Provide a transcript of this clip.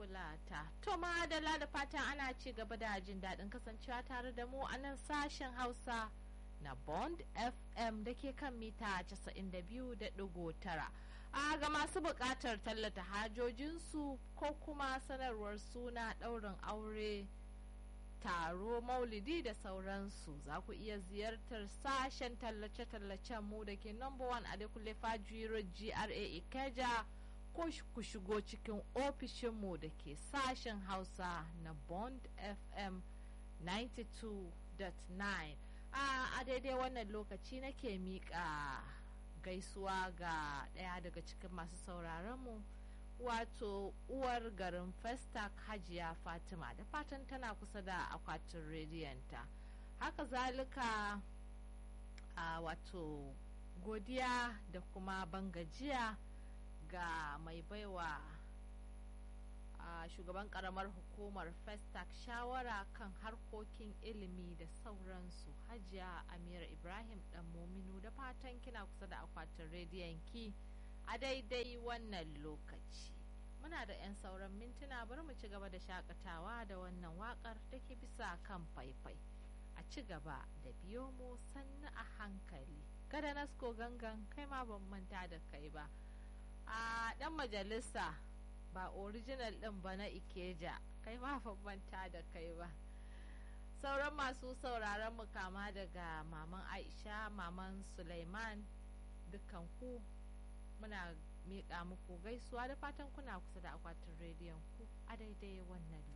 fulata to madalla da fatan ana ci gaba da jin daɗin kasancewa tare da mu a nan sashen hausa na bond fm da ke kan mita 92.9 a ga masu buƙatar tallata hajojinsu ko kuma sanarwar suna ɗaurin aure taro maulidi da sauransu za ku iya ziyartar sashen tallace-tallacen mu da ke number one adekunle fajiro gra ikeja ko ku shigo cikin ofishinmu da ke sashen hausa na bond fm 92.9 a daidai wannan lokaci nake miƙa gaisuwa ga ɗaya daga cikin masu sauraronmu wato uwar garin festac hajiya fatima da fatan tana kusa da akwatin rediyonta haka zalika a wato godiya da kuma bangajiya ga mai baiwa a shugaban karamar hukumar festac shawara kan harkokin ilimi da sauransu hajiya amira ibrahim dan mominu da fatan kina kusa da akwatin rediyon ki a daidai wannan lokaci muna da 'yan sauran mintuna bari mu ci gaba da shakatawa da wannan wakar da ke bisa kan faifai a ci gaba da biyo mu sannu a hankali kada nasko gangan kai ma ban manta da kai ba a dan majalisa ba original din ba na ikeja kai ma ban manta da kai ba sauran masu sauraron mu kama daga maman aisha maman suleiman dukkan ku muna miƙa muku gaisuwa da fatan kuna kusa da akwatin rediyon ku a daidai wannan